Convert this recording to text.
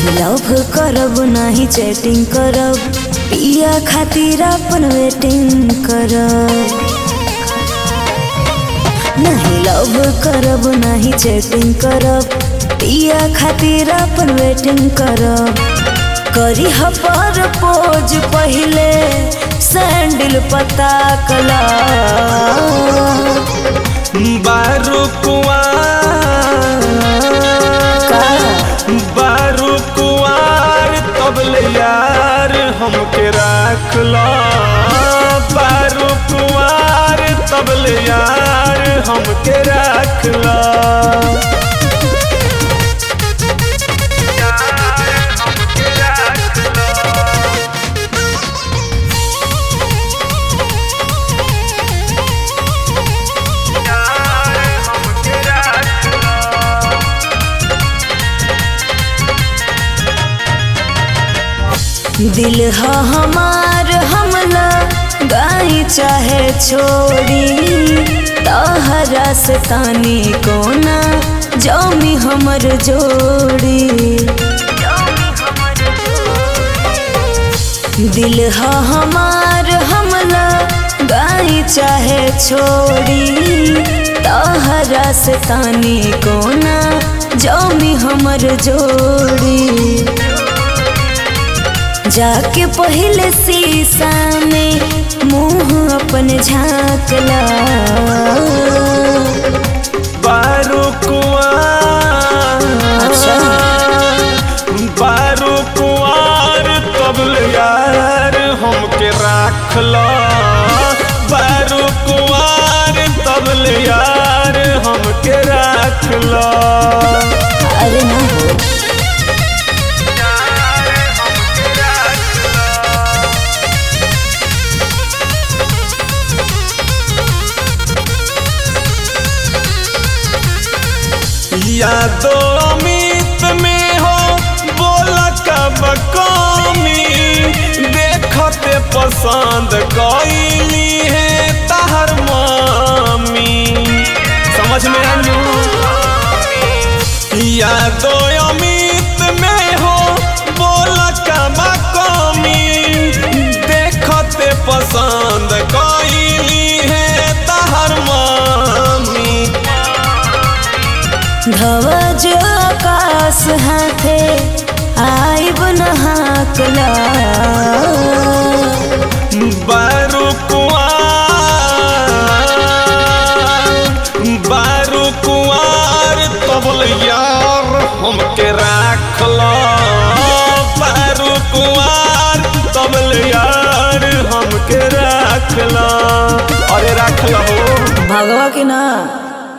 नहीं लव करब नहीं चैटिंग करब पिया खातिर अपन वेटिंग करब नहीं लव करब नहीं चैटिंग करब पिया खातिर अपन वेटिंग करब करी पर पोज पहले सैंडल पता कला बारू कुआर का बारू कुआर तबले यार हमके राख ला बारू कुआर तबले यार हमके राख ला दिल ह हमार हमला गाई चाहे छोड़ी तहरा से तानी कोना जमी हमर जोड़ी दिल ह हमार हमला गाई चाहे छोड़ी तहरा से तानी कोना जमी हमर जोड़ी जाके पहले शीशा में मुंह अपन झांकला बारू कुआर अच्छा। बारू कुआर तबले यार हमके राख ला बारू कुआर तबले यार हमके राख ला अरे ना हो यादो अमित में हो बोला कब कमी देखते पसंद कैली है तहर मामी समझ में आलू यादो अमित में हो बोला कब कमी देखते पसंद कैली है तहर मामी ध्वज आकाश हाथे आइब नहाकला बारू कुआर बारू कुआर तबल यार हमके राख ला बारू कुआर तबल यार हमके राख ला अरे राख ला हो भगवा के ना